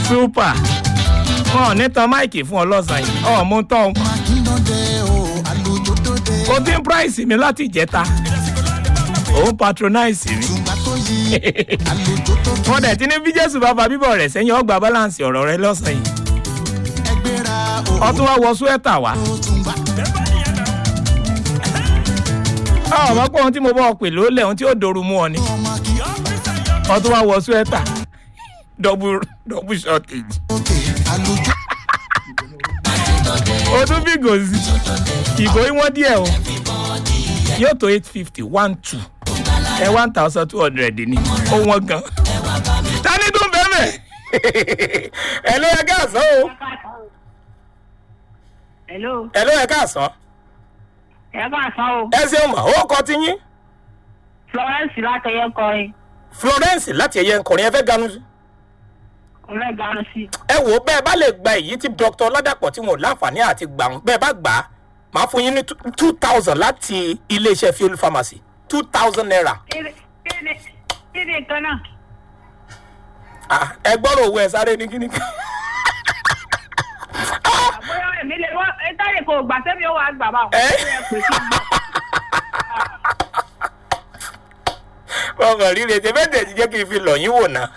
super wọn ò ní tan máìkì fún ọ lọ́sàn-án yìí ọ̀ mú tán o ti ń price mi láti ìjẹta òun patronize mi wọn dẹ̀ ti ní bí jésù bá fa bíbọ̀ rẹ̀ sẹ́yìn ọgbà balance ọ̀rọ̀ rẹ lọ́sàn yìí ọtún wá wọ súwẹ́tà wá ọmọ pé ohun tí mo bọ́ ọ pè ló lẹ̀ ohun tí ó dòru mú ọ ni ọtún wá wọ súwẹ́tà double double shortage o tún bí gòzì ìgò ìwọ̀n díẹ̀ o yóò tó eight fifty one two ẹ one thousand two hundred ni ó wọ́n gan. tani tún bẹ́ẹ̀ ẹ ló yẹ káàsán o hello ẹ ló yẹ káàsán ẹ bá sọ o ẹ ṣeun mà ó kọ ti yín florence látẹyẹ kọrin florence láti ẹyẹ nkọrin ẹ fẹ́ ganu sí. ọlẹgàrún sí ẹ wò ó bẹ́ẹ̀ bá lè gba èyí tí dr ládàpọ̀ tí wọn ò láǹfààní àti gbà wọn bẹ́ẹ̀ bá gbà á máa fún yín ní two thousand láti iléeṣẹ́ fuel pharmacy two thousand naira. kéde kéde kéde kan náà Ah, ẹ gbọ́dọ̀ owó ẹ sáré ní kíní. àbúrò èmi lè wọ ẹ táyé kò gbà sẹ́mi ó wà á gbà bá wọn. Ẹ? ọkàn líle ṣe fẹ́ tẹ̀ sí jẹ́ kí n fi lọ̀ yín wò ná.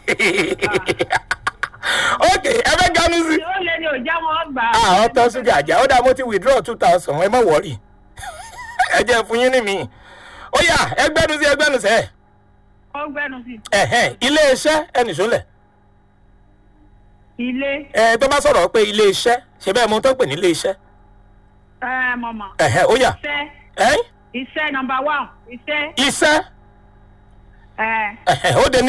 ok ẹ fẹ́ ganu sí. ó lé ní òjá wọn gbà. àwọn tán sójà àjà ó dá mo ti withdraw two thousand ẹ má wọ̀rì ẹ jẹ́ fún yín ní mi. ó yà ẹgbẹ́nu sí ẹgbẹ́nu sẹ́ ó gbẹnu sí ẹ̀hẹ́n iléeṣẹ́ ẹnì sólẹ̀ ilé ẹ tó bá sọ̀rọ̀ pé iléeṣẹ́ ṣe bẹ́ẹ̀ mo tó ń pè ní iléeṣẹ́ ẹ mọ̀mọ́ ẹ̀hẹ́n ó yà iṣẹ́ ẹ̀hìn iṣẹ́ nọmba one iṣẹ́ iṣẹ́ ẹ ẹ̀hẹ́n ó dé ní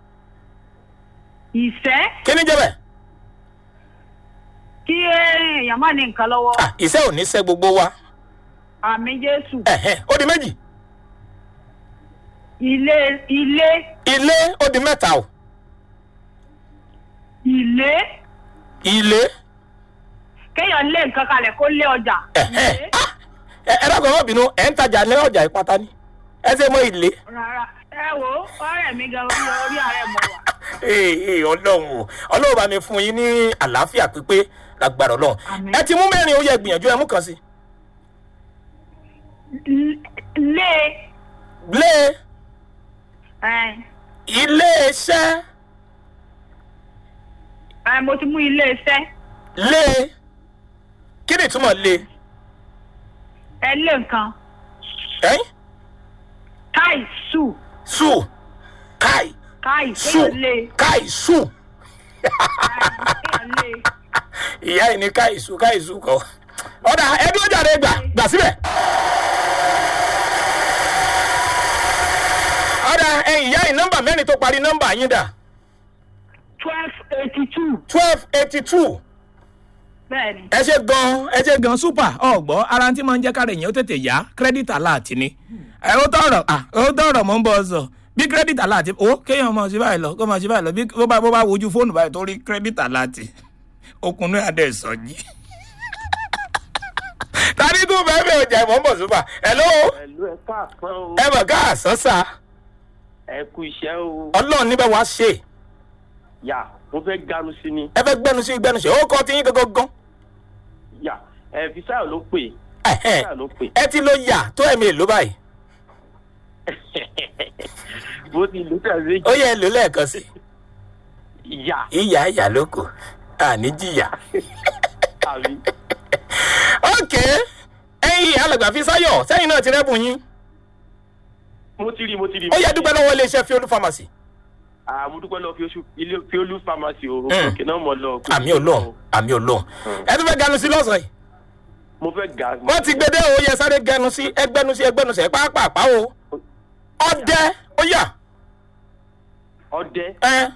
ìṣẹ́ kí ni jẹ́ bẹ́ẹ̀ kí èèyàn má ní nǹkan lọ́wọ́ ah iṣẹ́ ò ní sẹ́ gbogbo wa àmì jésù ẹ̀hẹ́n ó di méjì ilé ilé ilé ó di mẹ́ta o ilé ilé kéèyàn lé nǹkan kalẹ̀ kó lé ọjà ẹ̀hẹ́n ilé ah ẹ ẹ dákun ẹ má bínú ẹ̀ ń tajà ní ọjà ìpátá ni ẹ ṣe mọ ilé rárá ẹ wo ọ̀rẹ́ mi gan orí orí ààrẹ mọ̀ wá. ee ee ọlọ́run o ọlọ́run bá mi fún yín ní àlàáfíà pípé lágbára ọlọ́run Àmín. ẹ ti mú mẹ́rin ó yẹ gbìyànjú ẹ mú kan sí lé lé ẹ iléeṣẹ́ ẹ mo ti mú ilé iṣẹ́ lé kí ni ìtumọ̀ lé ẹ lé nǹkan ẹ̀yìn káì sù sù káì káì sù kéèyàn lé káì sù ẹ, kéèyàn lé ìyá yìí ní káì sù káì sù kọ ọ̀dà ẹbí ó jáde gbà gbà síbẹ̀. ọ̀dà ẹ̀yìn ìyá yìí nọ́mbà mẹ́rin tó parí nọ́mbà yín dà twelve eighty two twelve eighty two. bẹ́ẹ̀ ni ẹ ṣe gan ẹ ṣe gan super ọgbọ ara tí máa ń jẹ kára èèyàn ó tètè yá credit alert ni ẹ ó tọrọ à ó tọrọ mọ ń bọ sọ bí credit alert ó kéèyàn máa ṣe báyìí lọ kó máa ṣe báyìí lọ bí bó bá bó bá wojú fóònù báyìí tó rí credit alert okùnrin adé sọjí. tani tún bẹ́ẹ̀ bẹ́ẹ̀ ọjà ìmọ̀ ń bọ̀ super hello pẹ̀lú ẹ káàpọ̀ o ẹ mọ̀ ká àsánsá ẹ kú iṣẹ́ o ọlọ́run níbẹ̀ wá ṣe yà mo fẹ́ ganu sí ni ẹ fẹ́ gbẹnu sí gbẹnu ṣe ó kọ́ ti yín gangan yà ẹ fisayo ló pè Ẹ̀hẹ́n. fisayo ló pè ẹ ti lo yà tó ẹ̀mí èlò báyìí bó ti lù tẹ̀lé ó yẹ èlò lẹ́ẹ̀kan sí i. yà ìyá ìyá ló kù àní jìyà. àbí ok ẹyin alàgbà fi sáyọ sẹyìn náà ti rẹbùn yín mo ti rí mo ti rí. ó yẹ dúpẹ́ lọ́wọ́ iléeṣẹ́ fiolu pharmacy. àmú dúpẹ́ lọ fi olú pharmacy o Mm. òkè náà mọ̀ lọ. àmì olóhùn àmì olóhùn ẹ tún fẹ́ ganu sí lọ́sàn-án yìí mo fẹ́ ga. wọ́n ti gbé dé o yẹ sáré gẹnu sí ẹgbẹ́nu sí ẹgbẹ́nu sí ẹ pàápàá o ọdẹ ó yà ọdẹ ẹ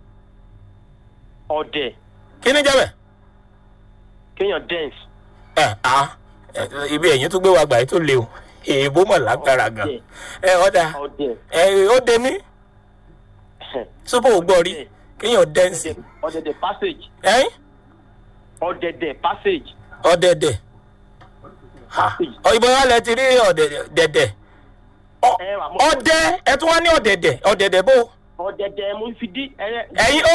ọdẹ kí ni jẹ́ bẹ̀. kéèyàn dance ẹ à ẹ, ibi ẹ̀yìn tó gbé wa gbà yìí tó le o èèbó mọ̀ lágbára gan ẹ ọ̀dà ọdẹ ẹ ó dé ní sọ́pọ̀ ògbọ́ rí kéèyàn dẹ́nsì ọdẹdẹ passage ẹ̀yìn ọdẹdẹ passage ọ̀dẹ̀dẹ̀ passage. ìbọn wa lẹ ti rí ọ̀dẹ̀dẹ̀ ẹ wà mọ́ ọdẹ ẹ tún wá ní ọ̀dẹ̀dẹ̀ ọ̀dẹ̀dẹ̀ bó ọdẹdẹ mo fi dí ẹ ẹ̀yin